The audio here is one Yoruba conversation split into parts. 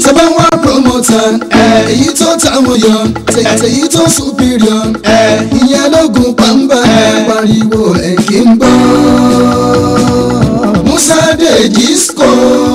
tẹ́ bá wá promoter ẹ̀ èyí tó táwọn yọ tèyí tó superior ẹ̀ ìyẹn lógun pàmbá ẹ̀ pariwo ẹ̀ kí n gbọ́ Musa Dejisco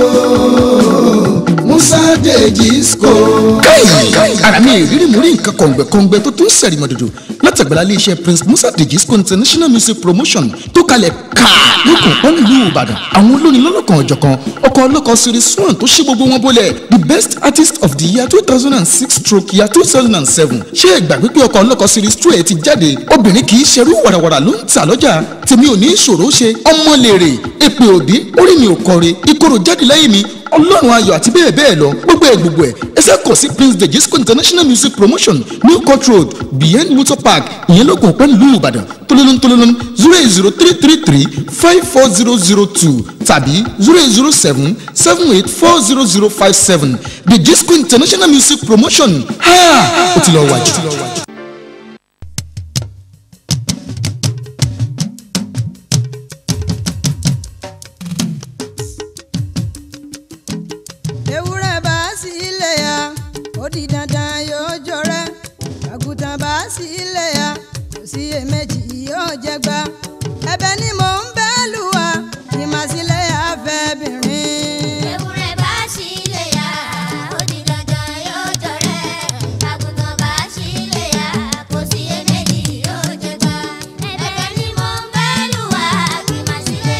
Musa Dejisco. káì ara mi ìrírí mú rí nǹkan kọ̀ǹgbẹ̀kọ̀ǹgbẹ̀ tó tún sẹ̀rìmọ̀ dòdò látàgbàlá iléeṣẹ́ prince musa dejisco international music promotion tó kalẹ̀ ká lókun pọ́n nílùú ìbàdàn àwọn olórin lọ́lọ́kan ọ̀jọ̀kan ọkọ̀ ọlọ́kọ̀ series one tó ṣí gbogbo wọn bólẹ̀ the best artist of the year two thousand and six stroke year two thousand and seven ṣé ìgbà pípé ọkọ̀ ọlọ́kọ̀ series two ẹ̀ ti jáde obìnrin kì í ṣerú wàràwàrà ló ń tà lọ́jà tèmi ò ní ìṣòro ṣe ọmọ lèrè èpè òdì orí mi ò kọre ìkorò jáde lẹ́yìn mi ọlọ́run ayọ̀ àti bẹ́ẹ̀ bẹ́ẹ̀ lọ gbogbo ẹ̀ gbogbo ẹ̀ ẹsẹ̀ kọ̀ sí prince dejisco international music promotion new court road behind motor park ìyẹn lókun pẹ́ nílùú ìbàdàn tolólón tolólón zero eight zero three three three five four zero zero two tàbí zero eight zero seven seven eight four zero zero five seven dejisco international music promotion ha ó ti lọ wájú. ewúrẹ́ bá sí ilé ya ó di dandan yóò jọrẹ́ àgùntàn bá sí ilé ya kò sí èméjì yóò jẹgba ẹ̀bẹ̀ ni mò ń bẹ̀ lù wá kí màá sílẹ̀ afẹ́ bìnrin. ewúrẹ́ bá sílé ya ó di dandan yóò jọrẹ́ àgùntàn bá sílé ya kò sí iyèméjì yóò jẹgba ẹ̀bẹ̀ ni mò ń bẹ̀ lù wá kí má sílé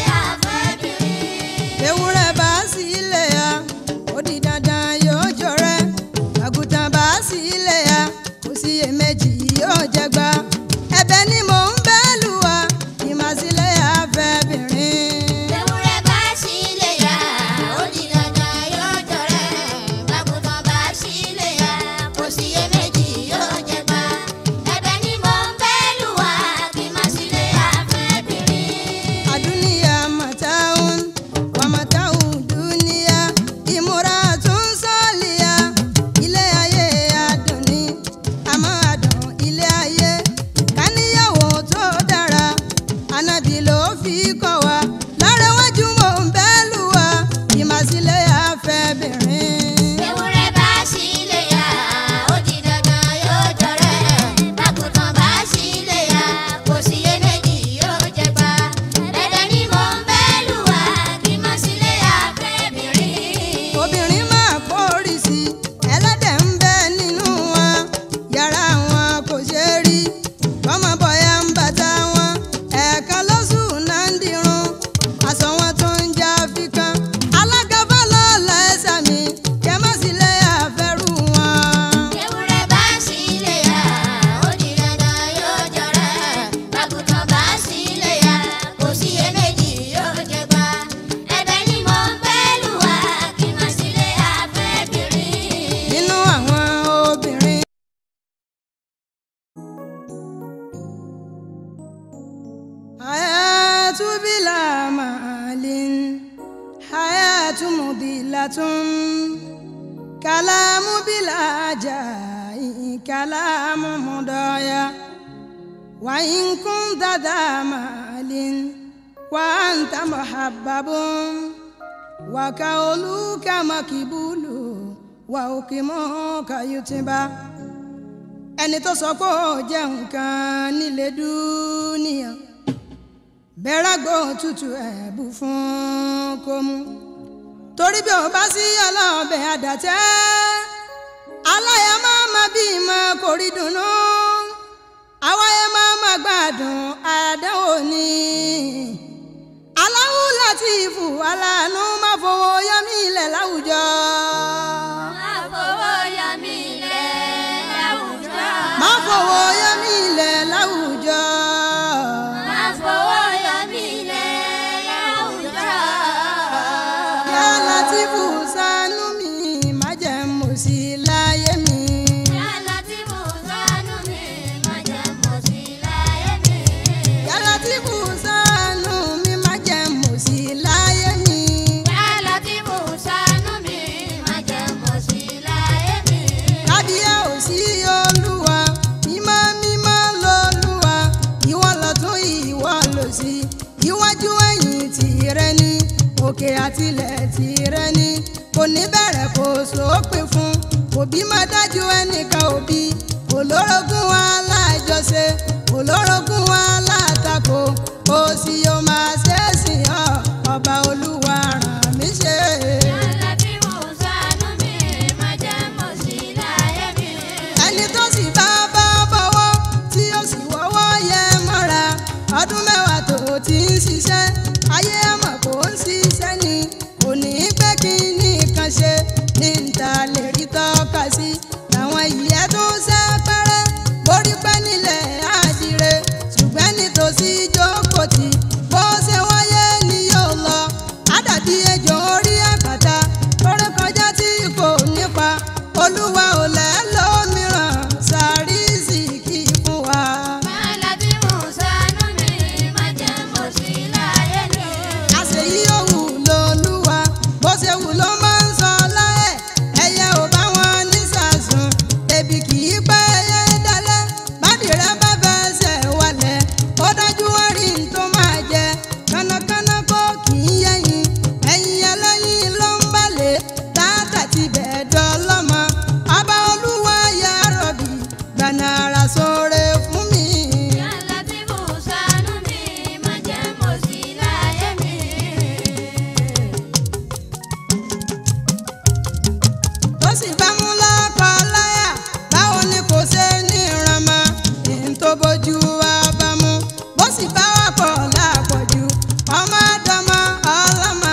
àfẹ́bìnrin. ewúrẹ́ bá sí ilé ya ó di dandan yóò jọrẹ́ àgùntàn bá sí ilé ya kò sí èméjì yóò jẹgba ẹ̀bẹ̀ ni mò ń bẹ̀ lù wá kí màá sílẹ̀ afẹ́ bìnrin. ewúrẹ́ bá sílé ya ó di dandan yóò jọrẹ́ àgùntàn bá sílé ya kò sí iyèméjì yóò jẹgba ẹ̀bẹ̀ ni mò ń bẹ̀ lù wá kí má sílé àfẹ́bìnrin. Adunia mataun wa mataun dunia ìmúratún sọ́ọ̀lìyà ilé ayé adùn ni àmọ́ adùn ilé ayé káníyàwó tó dára ànábì ló fi kọ́ wa lárẹ́wájú mò ń bẹ́ lù wá ìmàsílẹ̀ afẹ́bìnrin. ewúrẹ́ bá sílé ya ó di dandan yóò jọrẹ́ bákùtàn bá sílé ya kò sí iyèméjì yóò jẹgba dandan ni mò ń bẹ́ lù wá kí má sílé àfẹ́bìnrin. obìnrin máa kórì sí i ẹlẹ́dẹ̀ ń bẹ nínú wọn yàrá wọn kò ṣe é rí bọ́mọ bọ́yá ń bàtà wọn ẹ̀ẹ̀kan lóṣù náà ń dirun aṣọ wọn tó ń já fíkan alága fọlọ́ọ̀lá ẹ̀sà mi kẹ́ má sì lè àfẹ́rù wọn. ewúrẹ́ bá sílé ya ó di dandan yóò jọrẹ́ bákùtàn bá sílé ya kò sí iyèméjì yóò jẹgba ẹ̀bẹ̀ ni mò ń bẹ́ lù wá kí má sílé àfẹ́bìnrin. nínú àwọn obìnrin. hayatu bila maalin hayatu mudilatun kalamu bila jai kalamu mudaya wa in kunta da maalin wa anta muhabbabun wa kauluka makibulu wa ukimuka yutiba ẹni tó sọ pé ó jẹ́ nǹkan nílé dúníyàn bẹ́rágbó tútù ẹ̀bù fún kó mú torí bí ó bá sí ọlọ́ọ̀bẹ àdàtẹ́ aláya máa ma bí ma kò rí dùnú àwáyé máa ma gbádùn àdánwò ni aláwù láti ìfù aláàánú má fowó yọmí ilẹ̀ láwùjọ. Àfọwọ́yọmílẹ̀ láwùjọ. má fowó yọmí ilẹ̀ láwùjọ. Àfọwọ́yọmílẹ̀ láwùjọ. yá látìfù ṣàánú mi má jẹ́ mo sí láyé mi. Yálà tí mo sánú mi, má jẹ́ mo sí láyé mi. yá látìfù ṣàánú mi má jẹ́ mo sí láyé mi. Yálà tí mo sánú mi, má jẹ́ mo sí láyé mi. kábíyá ò sí olúwa mímọ́ mímọ́ lolúwa ìwọ lọ́tún ìwọ lòsì iwájú ẹ̀yìn tìrẹ ni òkè àtilẹ̀ tìrẹ ni kò ní bẹ̀rẹ̀ kò sópin òbí má dájú ẹnìkan òbí olórogún wa láàjọṣe olórogún wa látakò ó sì yóò máa ṣe é sìn ọ́ ọba olúwa ràn mí ṣe. Alábí mo ṣàánú mi, má jẹ́ mo sì láyé mi. ẹni tó sì bá bá bọ́wọ́ tí ó sì wọ́wọ́ yẹ mọ́ra ọdún mẹ́wàá tó ti ń ṣiṣẹ́ ayé àmọ̀ kò ń ṣiṣẹ́ ni kò ní pẹ́ kí nìkan ṣe ní níta lè rí tọ́ka sí làwọn ìyẹn tó ń ṣe pẹ́rẹ́ borí pẹ́ nílẹ̀ àdìrẹ ṣùgbọ́n nítòsí jókòó tì bó ṣe wáyé ni yóò lọ àdàbí ejò orí àpáta lórí kọjá tí kò nípa olúwa ò lẹ́ lómìíràn sàríìsì kì í fún wa. Alábí mo ṣàánú mi, má jẹ́ mo sì láyé mi. àṣeyí òwú lolúwa bó ṣe wù ló máa ń sọ láyẹ̀ ẹyẹ ò bá wọn nísàsùn ebi kì í pẹ́ ẹyẹ dalẹ̀ bádìrẹ́ bá fẹsẹ̀ wálẹ̀ ó dájú wọn rí n tó máa jẹ kánákáná kó kì í yẹyin ẹyin ẹlẹ́yin ló ń balẹ̀ tààtà ti bẹ̀ẹ́ dọ́lọ́mọ ọba olúwa yà rọ̀bì gbaná ara sóore fún mi. Alábí mo ṣàánú mi, má jẹ́ mo sì láyé mi. tó sì bá mú lọ́kọ̀ láyà báwo ni kò ṣe ní ìrànmọ́ ìhìn tó bójú wa bá mú bó sì bá wà pọ̀ lápọ̀jù ọmọ àdọ́mọ ọlọ́mọ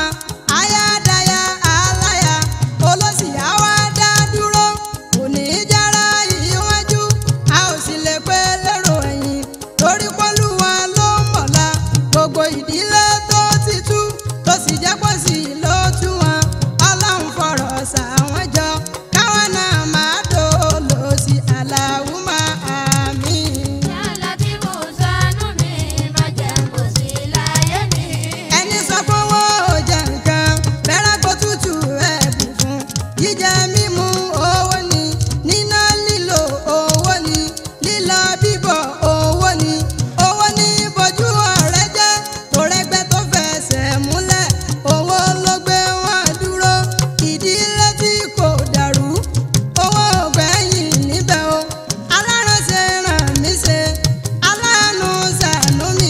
ayádáyà aláyà olóṣì àwa dá dúró kò ní í jára ìwájú a ò sì lè pé lérò ẹ̀yìn torí pọ́lúwa ló ń bọ̀lá gbogbo ìdílé tó ti tú tó sì jẹ́ pọ̀ sí ló tú wọn ọlọ́run fọ̀rọ̀ sàwọn jọ káwọn náà máa dòlò sí aláwùmá àmì. Alábí mo ṣàánú mi, má jẹ́ mo sì láyé mi. ẹni sọ pé wọn ò jẹ nǹkan bẹ́rẹ̀ kó tútù ẹ̀bùn fún jíjẹ mímu owó ni níná lílo owó ni lílọ bíbọ̀ owó ni owó ní bojú ọ̀rẹ́ jẹ́ torẹ́gbẹ́ tó fẹsẹ̀ múlẹ̀ owó ló gbé wọn dúró ìdílé tí kò dàrú owó ògbẹ́yìn níbẹ̀ o alárànṣe ràn mí ṣe aláàánú ṣàánú mi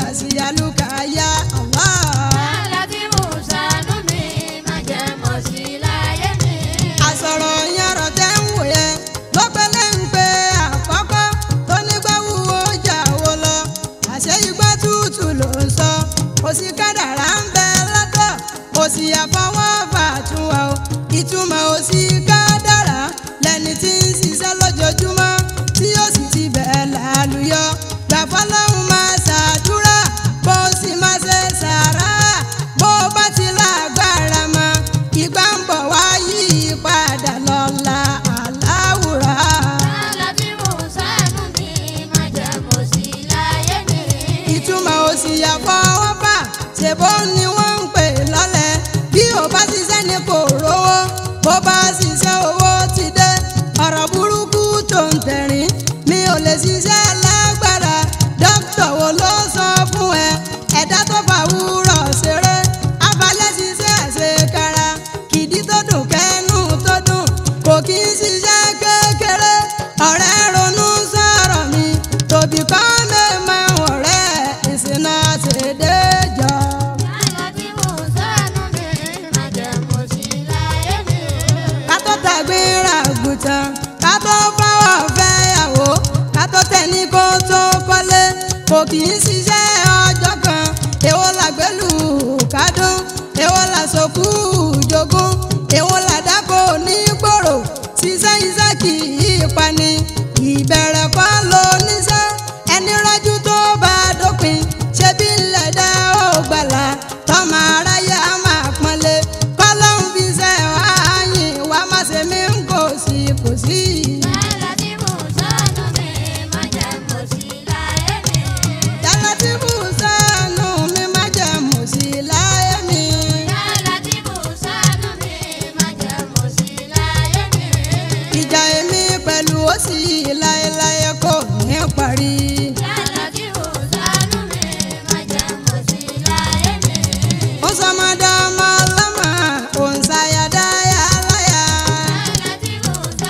nàṣìyàlùkàyà Allah. Alábí mo ṣàánú mi, má jẹ́ mo sì láyé mi. àsọ̀rọ̀ yàrá tẹ́ ń wò yẹn lọ́pẹ́lẹ́ ń pe àkọ́kọ́ tó nígbà wúwo jà wó lọ àṣẹ igbá tútù ló ń sọ kò sí kádàrá ń bẹ lọ́tọ̀ kò sí àfọwọ́fà tún wa o ìtumọ̀ ò sí kádàrá lẹ́ni tí ń ṣiṣẹ́ lójoojúmọ́ tí ó sì ti bẹ̀ẹ́ lálùyọ gbàfọ́ lọ́hùn máa ṣàdúrà bó sì máa ṣe sàrà bó bá ti lágbára mọ́ ìgbà ń bọ̀ wá yí padà lọ́la aláwùrà. Alábí mo ṣàánú mi, má jẹ́ mo sì láyé mi. ìtumọ̀ òsì àfọwọ́fà ṣèbó ni wọ́n ń pè lọ́lẹ̀ bí ò bá ṣiṣẹ́ ni kò rówó bó bá ṣiṣẹ́ owó ti dé ọ̀rọ̀ burúkú tó ń tẹ̀rín mi ò lè ṣiṣẹ́ lágbára dókítà wo ló sọ fún ẹ ẹ̀dá tó fà wúrọ̀ ṣeré abalẹ̀ ṣiṣẹ́ àṣekára kìdí tó dùn kẹ́nu tó dùn kò kí ń ṣiṣẹ́ kékeré ọ̀rẹ́ ronú sọ̀rọ̀ mi tòbí kọ́ mẹ́ẹ̀mọ́ ọ̀rẹ́ ìsìnà ṣèdéjọ́. Alábí mo ṣàánú mi, má jẹ́ mo sì láyé mi. ká tó tàgbéra àgùntàn ká tó fáwọ̀ fẹ́yàwó ká tó tẹ̀ní kó tó kọ́lé kò kì í ṣiṣẹ́ ọjọ́ kan èwo làgbélù kádùn èwo làṣọkù jogún èwo làdákò ní gbòòrò ṣiṣẹ́ iṣẹ́ kì í pani ìbẹ̀rẹ̀ kọ́ ló níṣẹ́ ẹni rọ́jú tó bá dópin ṣebí ńlẹ̀ dá ó gbàlà tọ́mọ aráyé á máa pọ́nlé kọ́lọ́hún fi ṣe wáyìn wá má ṣe mí ń kò sí kò sí. Alábí mo ṣàánú mi, má jẹ́ mo sì láyé mi. yàrá tí mo sànù mi má jẹ́ mọ̀ sí láyé mi. Alábí mo ṣàánú mi, má jẹ́ mo sì láyé mi. ìjà èmi pẹ̀lú ó sì láéláé kò ní parí. Alábí mo ṣàánú mi, má jẹ́ mo sì láyé mi. ó sọmọdé ọmọ ọlọ́mọ òun ṣàyàdá yàláyà. Alábí mo ṣàánú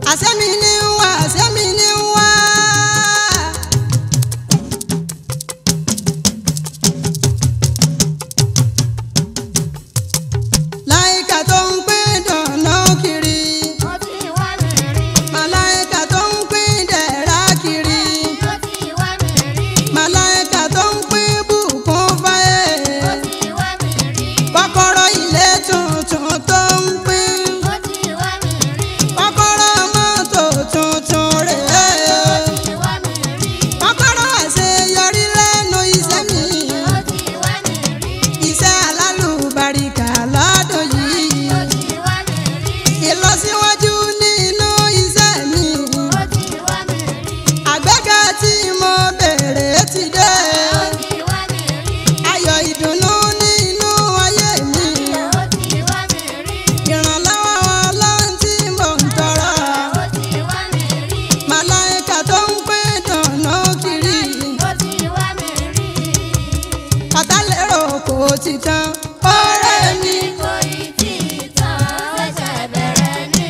àsẹ́mi ní ń wá àsẹ́mi ní ń wá. láìka tó ń pín dànù kiri ó ti wá mi rí. màláìka tó ń pín dẹ̀ra kiri ó ti wá mi rí. màláìka tó ń pín bùkún fáyé ó ti wá mi rí. kọ́kọ́rọ́ ilé tuntun tó ń pín ó ti wá mi rí. kọ́kọ́rọ́ mọ́tò tuntun rèé ó ti wá mi rí. kọ́kọ́rọ́ àṣeyọrí lẹ́nu iṣẹ́ mi ó ti wá mi rí. iṣẹ́ alálùbáríkà lọ́dún yìí ó ti wá mi rí. ìlọsíwájú nínú iṣẹ́ mi ó ti wá mi rí. àgbéga tí mo bèrè ti dé ó ti wá mi rí. ayọ̀ ìdùnnú nínú ayé mi ó ti wá mi rí. ìrànlọ́wọ́ ọlọ́run tí mo ń tọrọ ó ti wá mi rí. màláìka tó ń pín dùnnú kiri ó ti wá mi rí. ọ̀tálérò kò ti tán ọ̀rẹ́ mi. kò ì tí ì tán ṣẹ̀ṣẹ̀ bẹ̀rẹ̀ ni.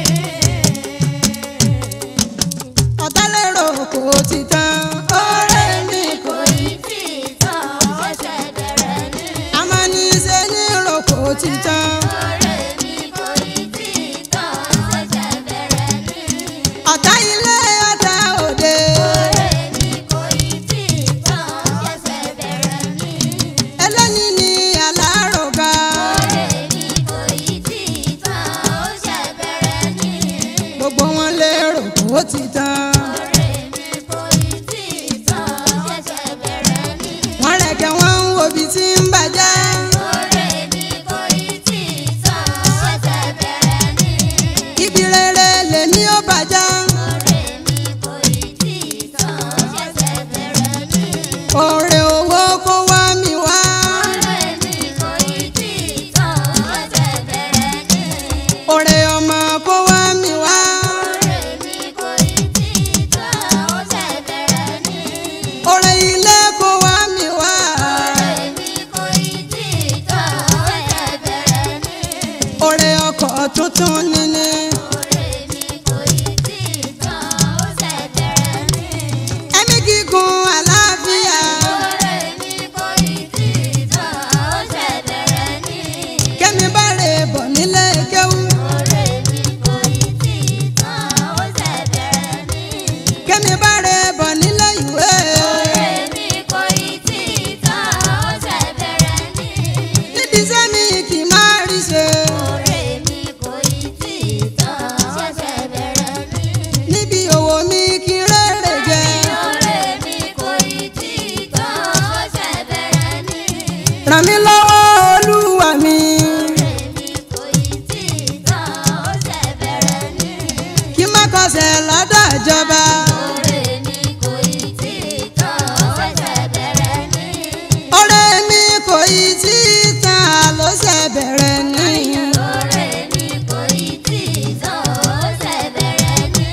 ọ̀tálérò kò ti tán ọ̀rẹ́ mi. kò ì tí ì tán ṣẹ̀ṣẹ̀ bẹ̀rẹ̀ ni. amánisẹ́ ní rò kò ti tán ọ̀rẹ́ mi kò ì tí ì tán ṣẹ̀ṣẹ̀ bẹ̀rẹ̀ ni. ọ̀tá ilé ọ̀tá òde ọ̀rẹ́ mi kò ì tí ì tán ṣẹ̀ṣẹ̀ bẹ̀rẹ̀ ni. ẹlẹ́ni ní aláròga ọ̀rẹ́ mi kò ì tí ì tán ó ṣẹ̀ bẹ̀rẹ̀ ni. gbogbo wọn lérò kò ti tán ọ̀rẹ́ mi kò ì tí ì tán ṣẹ̀ṣẹ̀ bẹ̀rẹ̀ ni. wọ́n rẹ̀kẹ̀ wọ́n ń wo ibi tí ń bàjẹ́ ọ̀rẹ́ mi kò ì tí ì tán ṣẹ̀ṣẹ̀ bẹ̀rẹ̀ ni. ibi rere lèmi ó bàjẹ́ ọ̀rẹ́ mi kò ì tí ì tán ṣẹ̀ṣẹ̀ bẹ̀rẹ̀ ni. òrè owó kó wá mi wá ọ̀rẹ́ mi kò ì tí ì tán ṣẹ̀ṣẹ̀ bẹ̀rẹ̀ ni. òrè ọmọ kó wá mi wá ọ̀rẹ́ mi kò ì tí ì tán ṣẹ̀ṣẹ̀ bẹ̀rẹ̀ ni. òrè ilé kó wá mi wá ọ̀rẹ́ mi kò ì tí ì tán ṣẹ̀ṣẹ̀ bẹ̀rẹ̀ ni. òrè ọkọ̀ tuntun níní ọ̀rẹ́ mi kò ì tí ì tán ṣẹ̀ṣẹ̀ bẹ̀rẹ̀ ni. ẹ̀mí gígùn àlàáfíà ọ̀rẹ́ mi kò ì tí ì tán ṣẹ̀ṣẹ̀ bẹ̀rẹ̀ ni. kẹ́mi bá rè bọ̀ nílé kéwú ọ̀rẹ́ mi kò ì tí ì tán ṣẹ̀ṣẹ̀ bẹ̀rẹ̀ ni. kẹ́mi bá rè bọ̀ nílé ìwé ọ̀rẹ́ mi kò ì tí ì tán ṣẹ̀ṣẹ̀ bẹ̀rẹ̀ ni. níbi sẹ́mi kì í máa rí ṣe ọ̀rẹ́ mi kò ì tí ì tán ṣẹ̀ṣẹ̀ bẹ̀rẹ̀ ni. níbi òwò mi kì í rèrè jẹ ọ̀rẹ́ mi kò ì tí ì tán ṣẹ̀ṣẹ̀ bẹ̀rẹ̀ ni. ràn mí lọ́wọ́ olúwa mi ọ̀rẹ́ mi kò ì tí ì tán ṣẹ̀ṣẹ̀ bẹ̀rẹ̀ ni. kí má kọsẹ̀ lọ́dọ̀ ìjọba ọ̀rẹ́ mi kò ì tí ì tán ṣẹ̀ṣẹ̀ bẹ̀rẹ̀ ni. ọ̀rẹ́ mi kò ì tí ì tán ló ṣe bẹ̀rẹ̀ ní ọ̀rẹ́ mi kò ì tí ì tán ṣẹ̀ṣẹ̀ bẹ̀rẹ̀ ni.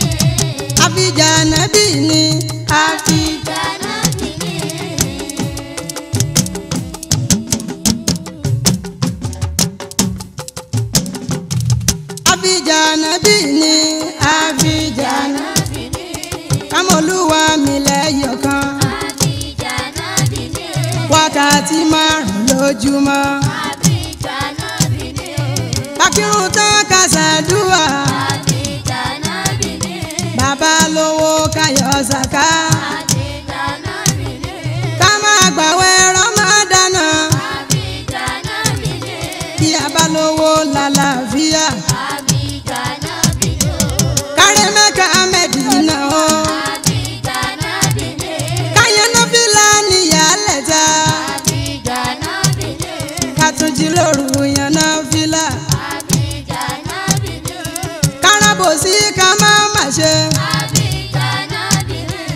àfijàn nábì ni àfi Ìjànà bí ní. àfijàn nábì ni àfijàn Ìjànà bí ní. kámọ́lúwa mi lẹ́yọ̀ kan Ìjànà bí ní. wákàtí márùn lójúmọ́ Ìjànà bí ní. bákírun tán ká ṣàdúrà Ìjànà bí ní. bàbá lówó káyọ̀ ṣàká Ìjànà bí ní. ká máa gbàwẹ̀ rọ́mọdánà Ìjànà bí ní. bí a bá lówó lálàáfíà Ìjànà bí ní. kárí mẹ́ka mẹ́dínà o Ìjànà bí ní. káyọ̀ náà fi lánì yálẹ̀ ta Ìjànà bí ní. ká tún jí lóru yàn náà fílà Ìjànà bí ní. káràbòsí ká má má ṣe Ìjànà bí ní.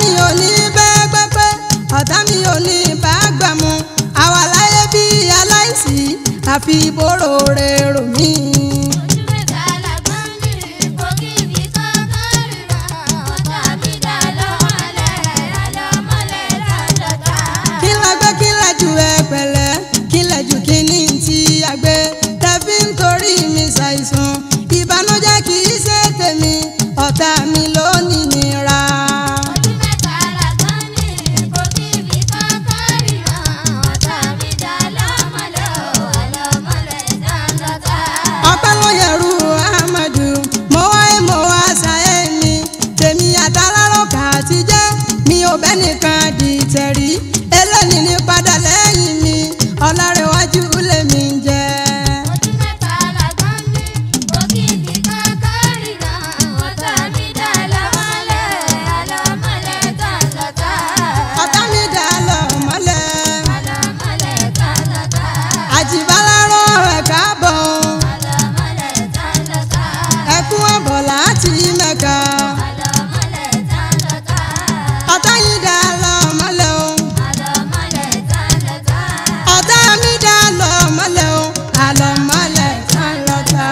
mi ò ní bẹ́ẹ̀ gbẹ́pẹ́ ọ̀tá mi ò ní bá gbà mu àwa láyé bí aláìsí àfi ìbòrò rẹ̀ rò mí. ojú mẹ́ta làgbọ́n ní ipò kí ibi kankan ríran ọ̀tá mi dá lọ́mọlẹ̀ àlọ́mọlẹ̀ dáńdọ́ta. kí la gbé kí la jù ẹ pẹ̀lẹ́ kí la jù kí ní ti àgbẹ̀ tẹ̀fí nítorí mi ṣàìsàn ìbànújẹ́ kì í ṣe tèmi ọ̀tá mi ló ní nira. ojú mẹ́ta làgbọ́n ní ipò kí ibi kankan ríran ọ̀tá mi dá lọ́mọlẹ̀ àlọ́mọlẹ̀ dáńdọ́ta. ọpẹ́ ló yẹrù ahmadu mo wá ẹ mo wá ṣayé mi tèmi àtàlárò kà ti jẹ́ mi ò bẹ́ nìkan di tẹ̀rí eléni ní padà lẹ́yìn mi ọ̀làrẹ̀wájú lèmi ń jẹ́. ojú mẹ́ta làgbọ́n ní ipò kí ibi kankan ríran ọ̀tá mi dá lọ́mọlẹ̀ àlọ́mọlẹ̀ dáńdọ́ta. ọ̀tá mi dà lọ mọ́lẹ̀ àlọ́mọlẹ̀ dáńdọ́ta. àjìbálárò ẹ̀ káàbọ̀ àlọ́mọlẹ̀ dáńdọ́ta. ẹkún ọ̀bọ̀ láti mẹ́ka àlọ́mọlẹ̀ dáńdọ́ta. ọ̀tá yìí dà lọ mọ́lẹ̀ o àlọ́mọlẹ̀ dáńdọ́ta. ọ̀tá mi dà lọ mọ́lẹ̀ o àlọ́ mọ́lẹ̀ tán lọ́ta.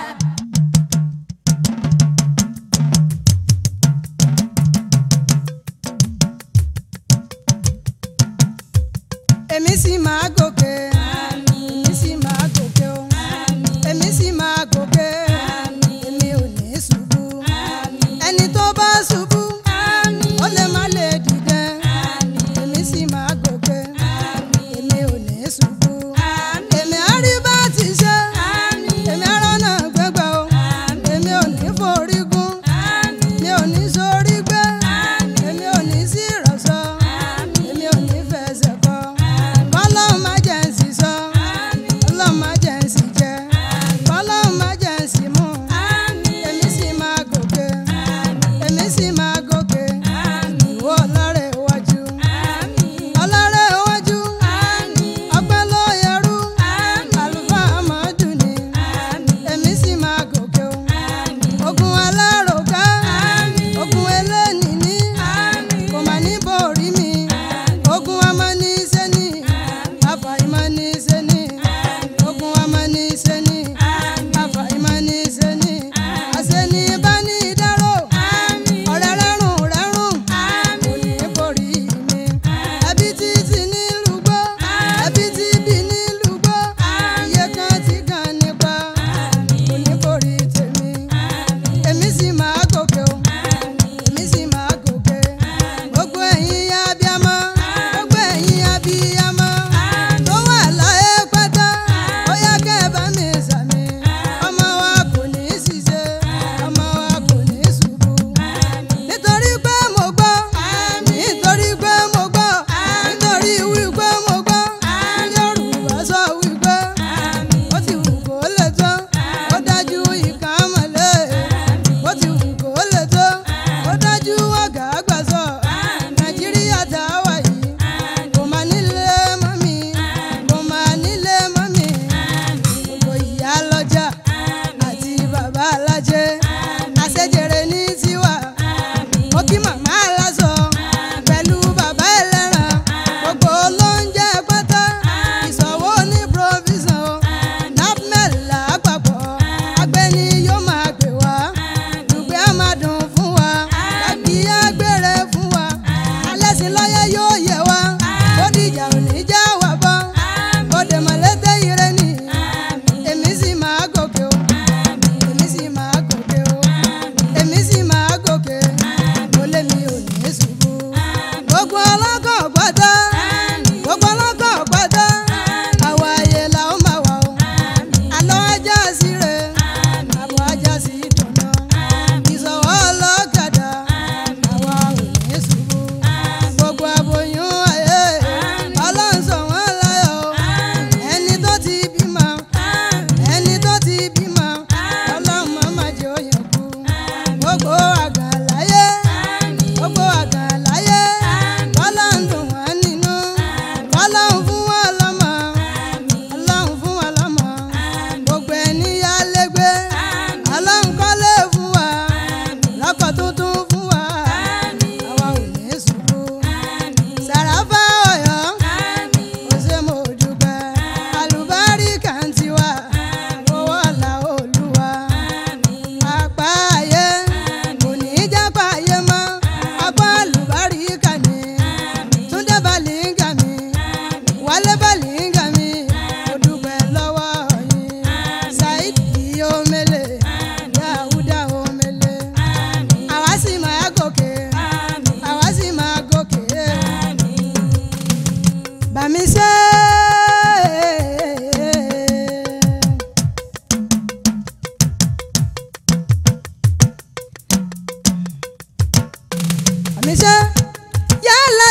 èmi sì máa gòkè èmi sì máa gòkè o èmi sì máa gòkè èmi ò ní ṣubú ẹni tó bá ṣubú ó lè má lè dìde èmi sì máa gòkè èmi ò ní ṣubú èmi á rí bá ti ṣe èmi á rọ́nà gbégbá o èmi ò ní forí gún mi ò ní sórí gbé èmi ò ní sí ìrọ̀sọ́ èmi ò ní fẹsẹ̀ kọ́ kọ́lọ́ máa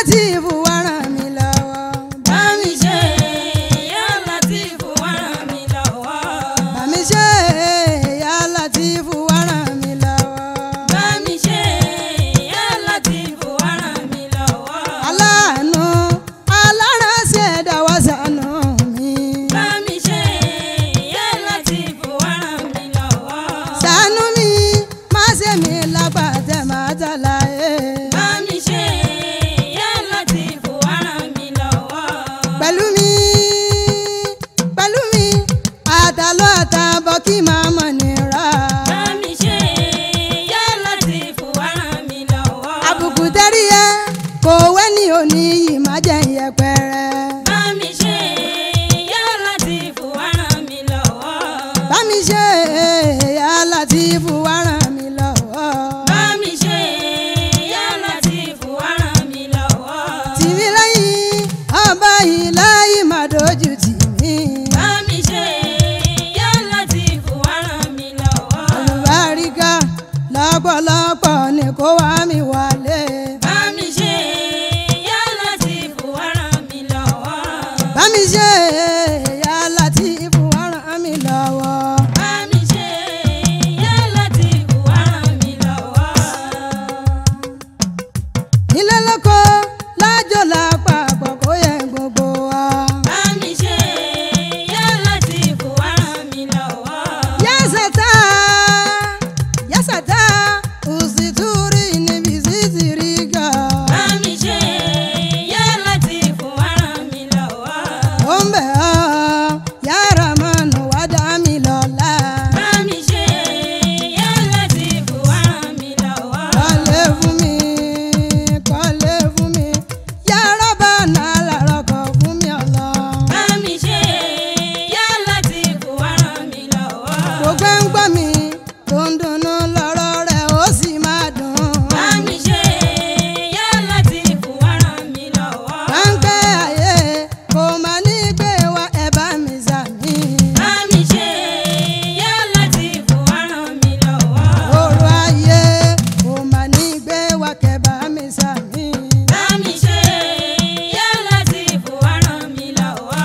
Látìfù wá ràn mí lọ́wọ́. bá mi ṣe yá Látìfù wá ràn mí lọ́wọ́. Bá mi ṣe ìyá Látìfù wá ràn mí lọ́wọ́. bá mi ṣe yá Látìfù wá ràn mí lọ́wọ́. aláàánú aláránṣẹ́ dáwọ́ ṣàánú mi. bá mi ṣe yá Látìfù wá ràn mí lọ́wọ́. ṣàánú mi má ṣe mi lápàtẹ́ má tàlàyé. bá mi ṣe yá Látìfù wá ràn mí lọ́wọ́. pẹ̀lú mi pẹ̀lú mi àtàlọ́ àtàbọ̀ kí màá mọ̀ nira. bá mi ṣe yá Látìfù wá ràn mí lọ́wọ́. àbùkù tẹ́rí ẹ kò wẹ́ ní òní yìí má jẹ́ ìyẹpẹrẹ. bá mi ṣe yá Látìfù wá ràn mí lọ́wọ́. bá mi ṣe ìyá Látìfù wá ràn mí lọ́wọ́. bá mi ṣe yá Látìfù wá ràn mí lọ́wọ́. tìmí lẹ́yìn ọba yìí láyé má dojú tì mí. bá mi ṣe yá Látìfù wá ràn mí lọ́wọ́. àlùbáríkà lọ́pọ̀lọpọ̀ ni kó wá mi wálé. bá mi ṣe yá Látìfù wá ràn mí lọ́wọ́. bá mi ṣe ìyá Látìfù wá ràn mí lọ́wọ́. bá mi ṣe yá Látìfù wá ràn mí lọ́wọ́. ilé lóko lájọ lápapọ̀ kó yẹ gbogbo wa. bá mi ṣe yá Látìfù wá ràn mí lọ́wọ́. yásàtà yásàtà òsìtúrì níbi sísìrì gà. bá mi ṣe yá Látìfù wá ràn mí lọ́wọ́. ó ń bẹ̀ ọ́ yàrá mọ́nù wá dá mi lọ́la. bá mi ṣe yá Látìfù wá ràn mí lọ́wọ́. kọ́lé fún mi kọ́lé fún mi yàrá bá nà lárọ̀ kọ́ fún mi ọ̀lọ́. bá mi ṣe yá Látìfù wá ràn mí lọ́wọ́. gbogbo ń gbọ́ mi tó ń dunnú lọ́rọ̀ rẹ̀ ó sì máa dùn. bá mi ṣe yá Látìfù wá ràn mí lọ́wọ́. ráńpẹ́ ayé kò má ní gbé wa ẹ̀ bá mi sàmì. bá mi ṣe yá Látìfù wá ràn mí lọ́wọ́. òru ayé kò má ní gbé wa kẹ̀ bá mi sàmì. bá mi ṣe yá Látìfù wá ràn mí lọ́wọ́.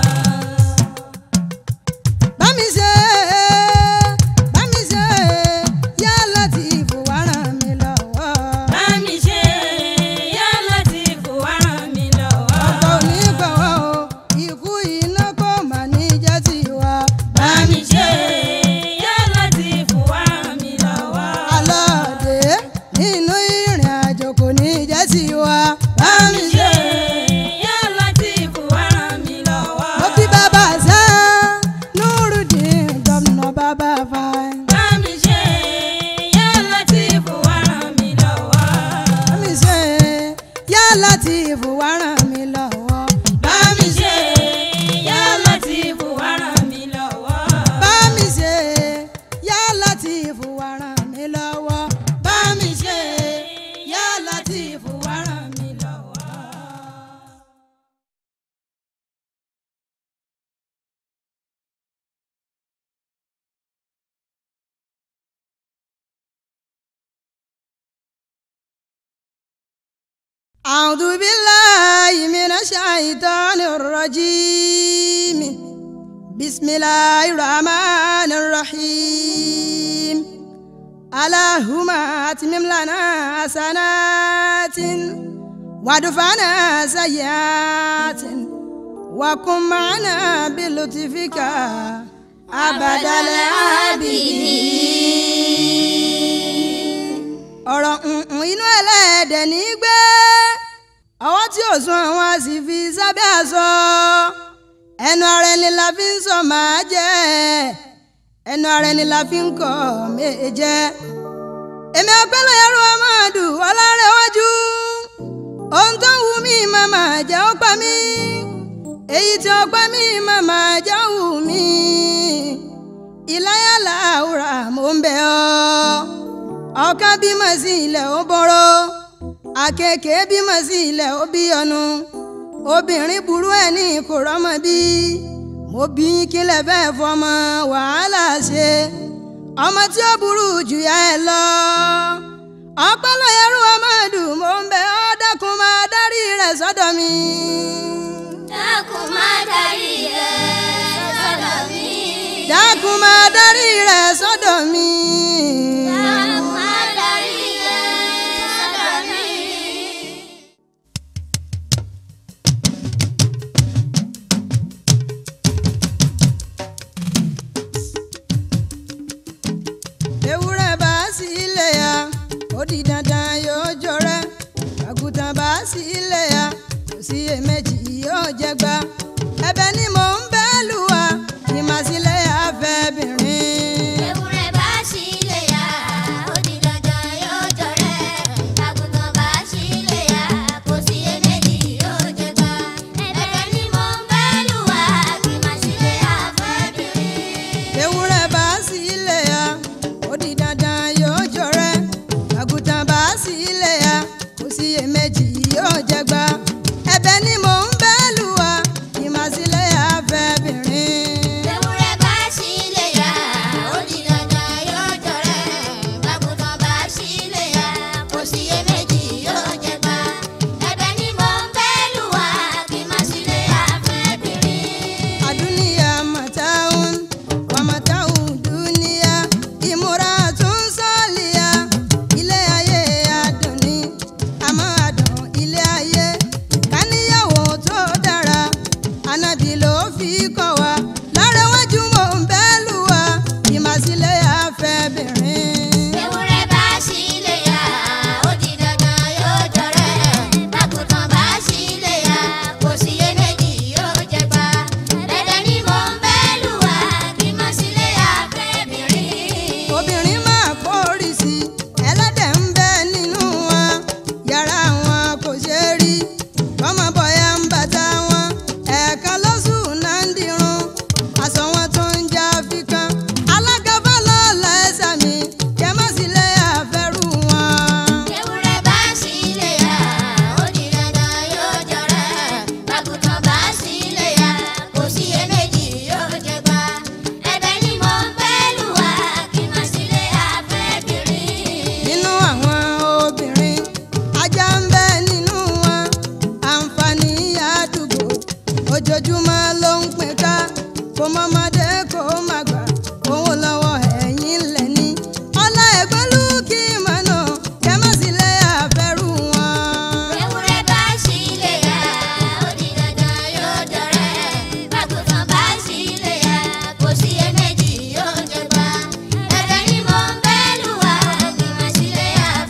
bá mi ṣe bá mi ṣe yá Látìfù wá ràn mí lọ́wọ́. bá mi ṣe yá Látìfù wá ràn mí lọ́wọ́. ọ̀pọ̀ onígbàwọ̀ o ikú iná kò má ní jẹ́ tiwa. bá mi ṣe yá Látìfù wá ràn mí lọ́wọ́. alọ́ọ̀dẹ nínú ìrìn àjò kò ní jẹ́ tiwa. bá mi ṣe yá Látìfù wá ràn mí lọ́wọ́. mo kí bàbá sá Nurudeen gómìnà bàbá fáin. bá mi ṣe yá Látìfù wá ràn mí lọ́wọ́. bá mi ṣe yá Látìfù wá ràn mí lọ́wọ́. bá mi ṣe yá Látìfù wá ràn mí lọ́wọ́. bá mi ṣe yá Látìfù wá ràn mí lọ́wọ́. bá mi ṣe yá Látìfù wá ràn mí lọ́wọ́. أعوذ بالله من الشيطان الرجيم بسم الله الرحمن الرحيم اللهم أتمم لنا حسنات وادفعنا سيئات وكن معنا بلطفك أبد العابدين ọ̀rọ̀ nǹkan inú ẹlẹ́dẹ̀ ní gbé ọwọ́ tí ò sún àwọn a sì fi sábẹ́ aṣọ ẹnu ara ẹni la fi ń sọ máa jẹ́ ẹnu ara ẹni la fi ń kọ́ méje èmi ọpẹ́lẹ̀ ẹrú ọmọdù ọlárẹ̀wájú ohun tó ń wù mí màmá jẹ́ ó pa mí èyí tí ó pa mí màmá jẹ́ ó wù mí ìláyàlá àwùrà mò ń bẹ̀ ọ́ ọ̀kan bímọ sí ilẹ̀ ó bọ́rọ̀ àkekèé bímọ sí ilẹ̀ ó bí ọnu obìnrin burú ẹ̀ ní kò rọ́mọ bí mo bí kílẹ̀ bẹ́ẹ̀ fọmọ wàhálà ṣe ọmọ tí ó burú jù yá ẹ lọ ọpọlọ ẹrú ọmọ dùn mo ń bẹ ọ́ dákun máa dárí rẹ sọ́dọ̀ mi. dákun má darí rẹ̀ sọ́dọ̀ mi. dákun máa darí rẹ̀ sọ́dọ̀ mi. dákun má darí rẹ̀ sọ́dọ̀ mi. ewúrẹ́ bá sí ilé ya ó di dandan yóò jọrẹ́ àgùntàn bá sí ilé ya kò sí èméjì yóò jẹgba ẹ̀bẹ̀ ni mò ń bẹ̀ lùwà kí màá sílẹ̀ afẹ́bìnrin. ewúrẹ́ bá sílé ya ó di dandan yóò jọrẹ́ àgùntàn bá sílé ya kò sí èméjì yóò jẹgba ẹ̀bẹ̀ ni mò ń bẹ̀ lùwà kí má sílé àfẹ́bìnrin. ewúrẹ́ bá sí ilé ya ó di dandan yóò jọrẹ́ àgùntàn bá sí ilé ya kò sí èméjì yóò jẹgba ẹ̀bẹ̀ ni mò ń bẹ̀ lùwà kí màá sílẹ̀ afẹ́bìnrin. ewúrẹ́ bá sílé ya ó di dandan yóò jọrẹ́ àgùntàn bá sílé ya kò sí èméjì yóò jẹgba ẹ̀bẹ̀ ni mò ń bẹ̀ lùwà kí má sílé àfẹ́bìnrin. Adunia mataun wa mataun dunia ìmúratun sọ́ọ̀lìyà ilé ayé adùn ni àmọ́ adùn ilé ayé káníyàwó tó dára ànábì ló fi kọ́ wa lárẹ́wájú mò ń bẹ́ lù wá ìmàsílẹ̀ afẹ́bìnrin. ewúrẹ́ bá sílé ya ó di dandan yóò jọrẹ́ bákùtàn bá sílé ya kò sí iyèméjì yóò jẹgba dandan ni mò ń bẹ́ lù wá kí má sílé àfẹ́bìnrin. obìnrin máa kórì sí ẹlẹ́dẹ̀ ń bẹ nínú wọn yàrá wọn kò ṣe é rí ọmọ bọ̀yà ń bàtà wọn ẹ̀ẹ̀kan lóṣù náà ń dirun aṣọ wọn tó ń já fíkan alága fọlọ́ọ̀lá ẹ̀sà mi kẹ́ má sì lè àfẹ́rù wọn. ewúrẹ́ bá sílé ya ó di dandan yóò jọrẹ́ bákùtàn bá sílé ya kò sí iyèméjì yóò jẹgba ẹ̀bẹ̀ ni mò ń bẹ́ lù wá kí má sílé àfẹ́bìnrin. nínú àwọn obìnrin ajá ń bẹ nínú wọn àǹfààní àdúgbò ojoojúmọ́ ló ń pín ká kó mọ́mọdé kó má gbà òun lọ́wọ́ ẹ̀yìn lẹ́ni ọlá ẹ̀gbọ́nlú kí mọ̀nà kẹ́mọ́sílẹ̀ àfẹ́rù wọn. ewúrẹ́ bá sílé ya ó di dandan yóò jọrẹ́ bákùtàn bá sílé ya kò sí iyèméjì yóò jẹgba ẹ̀bẹ̀ ni mò ń bẹ́ lù wá kí má sílé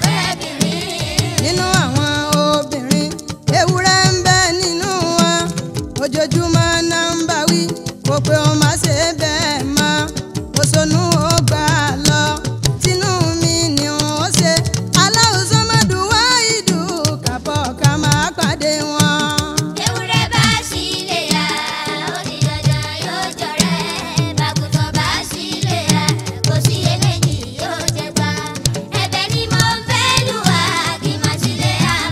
àfẹ́bìnrin. nínú àwọn obìnrin ewúrẹ́ ń bẹ nínú wọn ojoojúmọ́ náà ń bá wí kó pé ó má ṣe bẹ́ẹ̀ mọ́ ó sonú ó gbà á lọ tinú mi ni ó ṣe aláwùsọ mọ́dúnwá ìdù kàbọ̀ ká máa pàdé wọn. ewúrẹ́ bá sílé ya ó di dandan yóò jọrẹ́ bákùtàn bá sílé ya kò sí iyèméjì yóò jẹgba ẹ̀bẹ̀ ni mò ń bẹ́ lù wá kí má sílé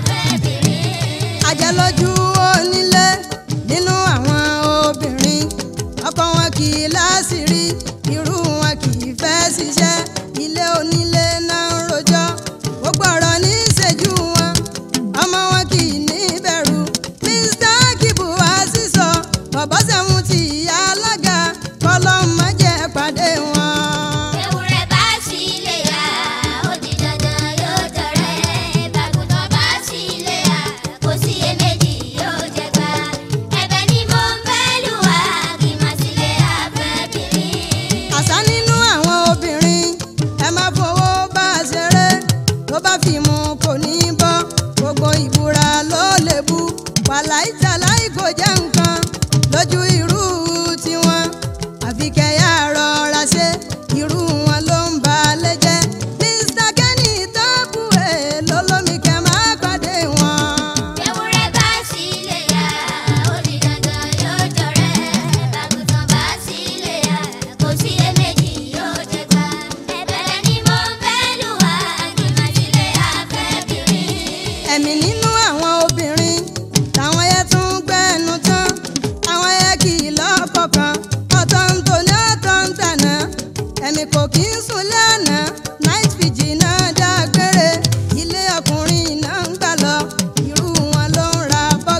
àfẹ́bìnrin. àjẹlójú onílé nínú àwọn obìnrin ọkọ wọn kì í láṣìírí irú wọn kì í fẹ́ ṣiṣẹ́ ilé onílé náà ń rojọ́ gbogbo ọ̀rọ̀ ní ìṣẹ́jú wọn ọmọ wọn kì í ní bẹ̀rù mr kibu wá sísọ bọ̀bọ́ sẹ́wọ̀n ti ìyá alága kọ́lọ́ má jẹ́ pàdé wọn. ewúrẹ́ bá sílé ya ó di dandan yóò jọrẹ́ bákùtàn bá sílé ya kò sí iyèméjì yóò jẹgba ẹ̀bẹ̀ ni mò ń bẹ́ lù wá kí má sílé àfẹ́bìnrin. àṣà nínú àwọn obìnrin ẹ má fowó bá a ṣeré tó bá fi mu kò ní bọ́ gbogbo ìbúra ló lè bu wàláì tàláì kò jẹ́ nǹkan lójú irú tiwọn àfi kẹyà rọra ṣe irú wọn ló ń ba lé jẹ́ mr kenny tọ́pù ẹ̀ lólómi kẹ́ máa pàdé wọn. ewúrẹ́ bá sílé ya ó di dandan yóò jọrẹ́ bákùtàn bá sílé ya kò sí iyèméjì yóò jẹgba ẹ̀bẹ̀ ni mò ń bẹ́ lù wá kí má sílé àfẹ́bìnrin. ẹ̀mí nínú àwọn obìnrin táwọn yẹn tún gbẹ́nu tán àwọn yẹn kì í lọ́kọ̀ọ̀kan ọ̀tọ̀ ń tò ní ọ̀tọ̀ ń tànà ẹ̀mí kò kí ń sùn lẹ́nà night vigil náà dágbére ilé ọkùnrin náà ń gbà lọ irú wọn ló ń ra bọ́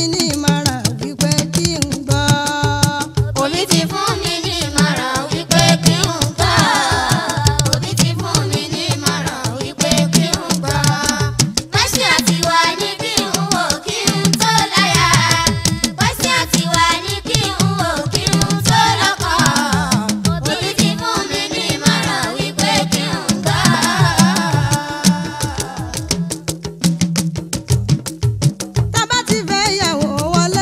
ní ìmọ̀ràn wípé kí n gbọ́. Òbí ti fún mi ní ìmọ̀ràn wípé kí n gbọ́. Òbí ti fún mi ní ìmọ̀ràn wípé kí n gbọ́. Pẹ́sì àti wà ní kí n wò kí n tó láyà. Pẹ́sì àti wà ní kí n wò kí n tó lọ́kọ. Òbí ti fún mi ní ìmọ̀ràn wípé kí n gbọ́. tá bá ti fẹ́ yàwó wọlé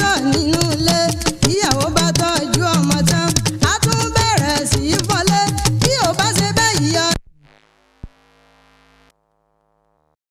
láyọ̀ nínú ilé